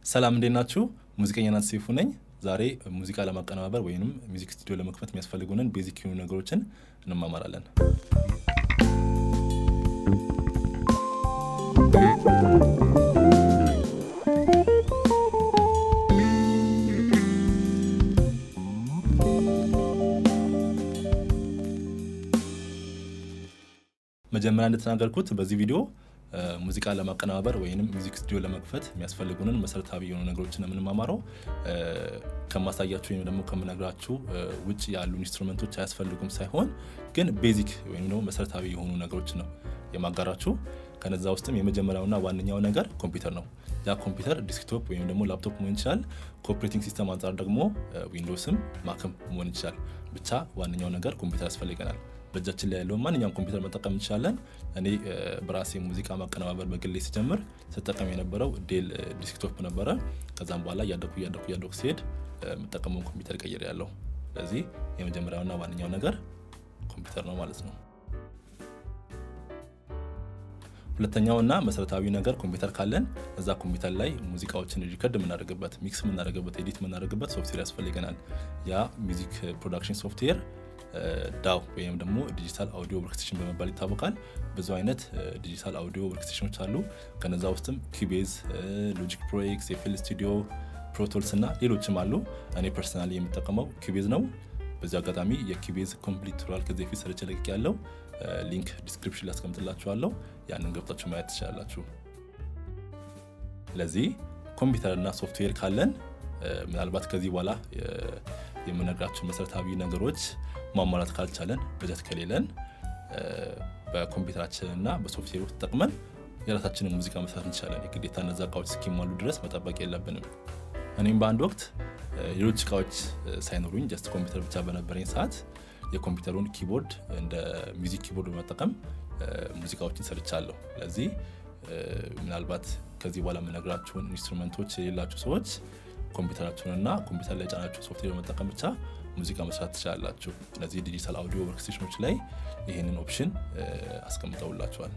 ሰላም እንዴት ናችሁ? ሙዚቀኛ ናት ሴፉ ነኝ። ዛሬ ሙዚቃ ለማቀነባበር ወይም ሚውዚክ ስቱዲዮ ለመክፈት የሚያስፈልጉንን ቤዚክ የሆኑ ነገሮችን እንማማራለን። መጀመሪያ እንደተናገርኩት በዚህ ቪዲዮ ሙዚቃ ለማቀነባበር ወይም ሚውዚክ ስቱዲዮ ለመክፈት የሚያስፈልጉንን መሰረታዊ የሆኑ ነገሮችን የምንማማረው ከማሳያችሁ ወይም ደግሞ ከምነግራችሁ ውጭ ያሉ ኢንስትሩመንቶች አያስፈልጉም ሳይሆን ግን ቤዚክ ወይም ደግሞ መሰረታዊ የሆኑ ነገሮች ነው የማጋራችሁ። ከነዛ ውስጥም የመጀመሪያውና ዋነኛው ነገር ኮምፒውተር ነው። ያ ኮምፒውተር ዲስክቶፕ ወይም ደግሞ ላፕቶፕ መሆን ይችላል። ከኦፕሬቲንግ ሲስተም አንጻር ደግሞ ዊንዶውስም ማክም መሆን ይችላል። ብቻ ዋነኛው ነገር ኮምፒውተር ያስፈልገናል። በእጃችን ላይ ያለውን ማንኛውም ኮምፒውተር መጠቀም እንችላለን። እኔ በራሴ ሙዚቃ ማቀነባበር በግሌ ሲጀምር ስጠቀም የነበረው ዴል ዲስክቶፕ ነበረ። ከዛም በኋላ እያደኩ እያደኩ እያደኩ ሲሄድ የምጠቀመውን ኮምፒውተር ቀይር ያለው። ስለዚህ የመጀመሪያውና ዋነኛው ነገር ኮምፒውተር ነው ማለት ነው። ሁለተኛውና መሰረታዊ ነገር ኮምፒውተር ካለን እዛ ኮምፒውተር ላይ ሙዚቃዎችን ሪከርድ የምናደርግበት፣ ሚክስ የምናደርግበት፣ ኤዲት የምናደርግበት ሶፍትዌር ያስፈልገናል። ያ ሚውዚክ ፕሮዳክሽን ሶፍትዌር ዳው ወይም ደግሞ ዲጂታል አውዲዮ ወርክስቴሽን በመባል ይታወቃል። ብዙ አይነት ዲጂታል አውዲዮ ወርክስቴሽኖች አሉ። ከነዛ ውስጥም ኪቤዝ፣ ሎጂክ ፕሮ ኤክስ፣ ኤፍኤል ስቱዲዮ፣ ፕሮቶልስ እና ሌሎችም አሉ። እኔ ፐርሰናሊ የምጠቀመው ኪቤዝ ነው። በዚህ አጋጣሚ የኪቤዝ ኮምፕሊት ቱቶሪያል ከዚህ በፊት ሰርቼ ለቅቄ ያለው ሊንክ ዲስክሪፕሽን ላይ አስቀምጥላችኋለሁ። ያንን ገብታችሁ ማየት ትችላላችሁ። ስለዚህ ኮምፒውተርና ሶፍትዌር ካለን ምናልባት ከዚህ በኋላ የምነግራችሁ መሰረታዊ ነገሮች ማሟላት ካልቻለን በጀት ከሌለን በኮምፒውተራችንና በሶፍትዌር ውስጥ ተጠቅመን የራሳችንን ሙዚቃ መስራት እንችላለን። የግዴታ እነዛ እቃዎች እስኪሟሉ ድረስ መጠበቅ የለብንም። እኔም በአንድ ወቅት ሌሎች እቃዎች ሳይኖሩኝ ጀስት ኮምፒውተር ብቻ በነበረኝ ሰዓት የኮምፒውተሩን ኪቦርድ እንደ ሚውዚክ ኪቦርድ በመጠቀም ሙዚቃዎችን ሰርቻለሁ። ስለዚህ ምናልባት ከዚህ በኋላ የምነግራችሁን ኢንስትሩመንቶች የሌላችሁ ሰዎች ኮምፒውተራችሁንና ኮምፒውተር ላይ የጫናችሁ ሶፍትዌር በመጠቀም ብቻ ሙዚቃ መስራት ትችላላችሁ። እነዚህ ዲጂታል አውዲዮ ወርክስቴሽኖች ላይ ይህንን ኦፕሽን አስቀምጠውላችኋል።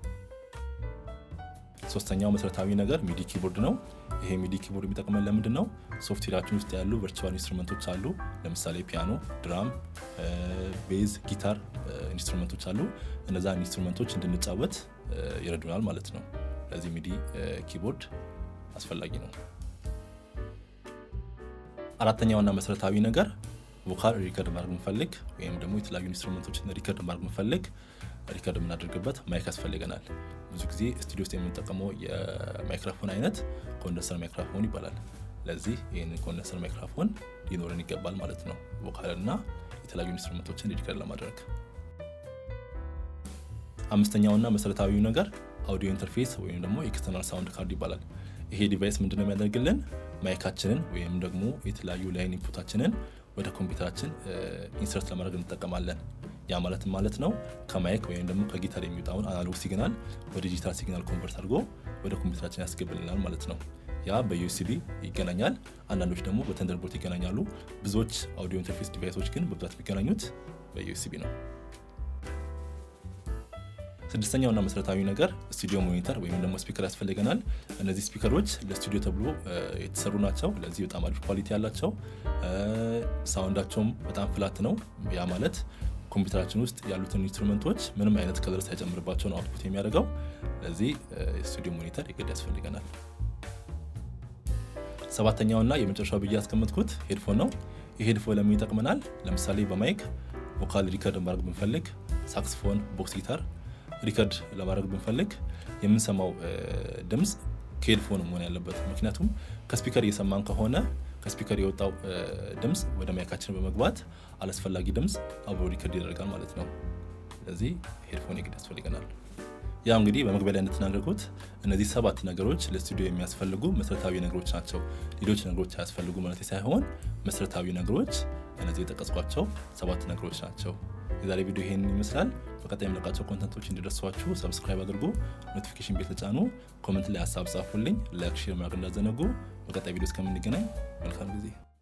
ሶስተኛው መሰረታዊ ነገር ሚዲ ኪቦርድ ነው። ይሄ ሚዲ ኪቦርድ የሚጠቅመን ለምንድን ነው? ሶፍትዌራችን ውስጥ ያሉ ቨርቹዋል ኢንስትሩመንቶች አሉ። ለምሳሌ ፒያኖ፣ ድራም፣ ቤዝ፣ ጊታር ኢንስትሩመንቶች አሉ። እነዛን ኢንስትሩመንቶች እንድንጫወት ይረዱናል ማለት ነው። ለዚህ ሚዲ ኪቦርድ አስፈላጊ ነው። አራተኛውና መሰረታዊ ነገር ቮካል ሪከርድ ማድረግ ምፈልግ ወይም ደግሞ የተለያዩ ኢንስትሩመንቶችን ሪከርድ ማድረግ ምፈልግ ሪከርድ የምናደርግበት ማይክ ያስፈልገናል። ብዙ ጊዜ ስቱዲዮ ውስጥ የምንጠቀመው የማይክሮፎን አይነት ኮንደንሰር ማይክሮፎን ይባላል። ለዚህ ይህንን ኮንደንሰር ማይክሮፎን ሊኖረን ይገባል ማለት ነው፣ ቮካልና የተለያዩ ኢንስትሩመንቶችን ሪከርድ ለማድረግ። አምስተኛውና መሰረታዊው ነገር አውዲዮ ኢንተርፌስ ወይም ደግሞ ኤክስተርናል ሳውንድ ካርድ ይባላል። ይሄ ዲቫይስ ምንድነው የሚያደርግልን? ማይካችንን ወይም ደግሞ የተለያዩ ላይን ኢንፑታችንን ወደ ኮምፒውተራችን ኢንሰርት ለማድረግ እንጠቀማለን። ያ ማለትም ማለት ነው ከማይክ ወይም ደግሞ ከጊታር የሚወጣውን አናሎግ ሲግናል ወደ ዲጂታል ሲግናል ኮንቨርት አድርጎ ወደ ኮምፒውተራችን ያስገብልናል ማለት ነው። ያ በዩኤስቢ ይገናኛል። አንዳንዶች ደግሞ በተንደርቦልት ይገናኛሉ። ብዙዎች አውዲዮ ኢንተርፌስ ዲቫይሶች ግን በብዛት የሚገናኙት በዩኤስቢ ነው። ስድስተኛውና መሰረታዊ ነገር ስቱዲዮ ሞኒተር ወይም ደግሞ ስፒከር ያስፈልገናል። እነዚህ ስፒከሮች ለስቱዲዮ ተብሎ የተሰሩ ናቸው። ለዚህ በጣም አሪፍ ኳሊቲ ያላቸው፣ ሳውንዳቸውም በጣም ፍላት ነው። ያ ማለት ኮምፒውተራችን ውስጥ ያሉትን ኢንስትሩመንቶች ምንም አይነት ከለር ሳይጨምርባቸው ነው አውትፑት የሚያደርገው። ለዚህ ስቱዲዮ ሞኒተር የግድ ያስፈልገናል። ሰባተኛውና የመጨረሻው ብዬ ያስቀመጥኩት ሄድፎን ነው። ይህ ሄድፎን ለምን ይጠቅመናል? ለምሳሌ በማይክ ቮካል ሪከርድ ማድረግ ብንፈልግ፣ ሳክስፎን፣ ቦክስ ጊታር ሪከርድ ለማድረግ ብንፈልግ የምንሰማው ድምፅ ከሄድፎን መሆን ያለበት። ምክንያቱም ከስፒከር እየሰማን ከሆነ ከስፒከር የወጣው ድምፅ ወደ ማይካችን በመግባት አላስፈላጊ ድምፅ አብሮ ሪከርድ ይደረጋል ማለት ነው። ስለዚህ ሄድፎን የግድ ያስፈልገናል። ያው እንግዲህ በመግቢያ ላይ እንደተናገርኩት እነዚህ ሰባት ነገሮች ለስቱዲዮ የሚያስፈልጉ መሰረታዊ ነገሮች ናቸው። ሌሎች ነገሮች አያስፈልጉ ማለት ሳይሆን መሰረታዊ ነገሮች እነዚህ የጠቀስኳቸው ሰባት ነገሮች ናቸው። የዛሬ ቪዲዮ ይሄንን ይመስላል። በቀጣይ የምለቃቸው ኮንተንቶች እንዲደርሷችሁ ሰብስክራይብ አድርጉ፣ ኖቲፊኬሽን ቤል ተጫኑ፣ ኮመንት ላይ ሀሳብ ጻፉልኝ፣ ላይክ፣ ሼር ማድረግ እንዳዘነጉ። በቀጣይ ቪዲዮ እስከምንገናኝ መልካም ጊዜ